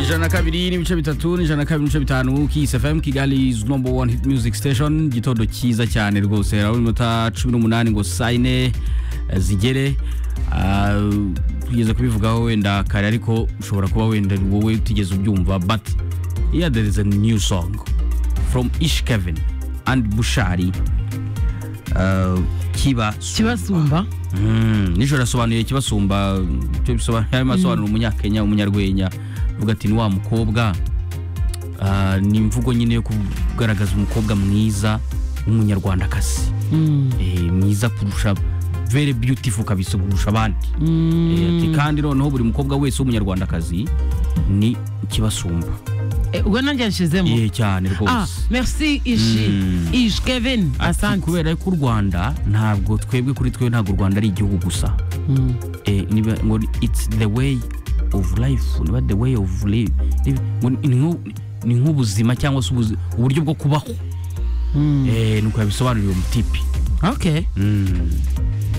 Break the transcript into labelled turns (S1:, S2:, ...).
S1: ijana na kabiri n'ibice bitatu n'ijana na kabiri n'ibice bitanu kisi fm kigali is number one hit music station igitondo cyiza cyane rwose harabura iminota cumi n'umunani ngo sayine zigere Ah, tugeze kubivugaho wenda kare ariko ushobora kuba wenda wowe utigeze ubyumva but yeah there is a new song from ish kevin and bushari Ah, kiba
S2: kibasumba
S1: Mm, nijoro yasobanuye ikibasumba icyo bisobanura arimo asobanura umunyakenya umunyarwenya avuga ati ni wa mukobwa Ah, ni imvugo nyine yo kugaragaza umukobwa mwiza w'umunyarwandakazi Eh, mwiza kurusha very beautiful kabisa kurusha abandi Eh, ati kandi noneho buri mukobwa wese w'umunyarwandakazi ni ikibasumba
S2: Eh, ubwo nanjye yashizemo
S1: Eh, cyane
S2: ah
S1: rwose
S2: merci ishi
S1: Mm.
S2: ishi kevin
S1: Ati,
S2: asante
S1: kubera ko u rwanda ntabwo twebwe kuri twe ntabwo u rwanda ari igihugu gusa
S2: Mm.
S1: eh, niba ngo ni- it's the way of life niba the way of life niba- ngo ni- ni nk'u- ni nk'ubuzima cyangwa se ubuzi- uburyo bwo kubaho
S2: Mm.
S1: eh, nuko yabisobanuriye uwo mutipi
S2: okay
S1: Mm.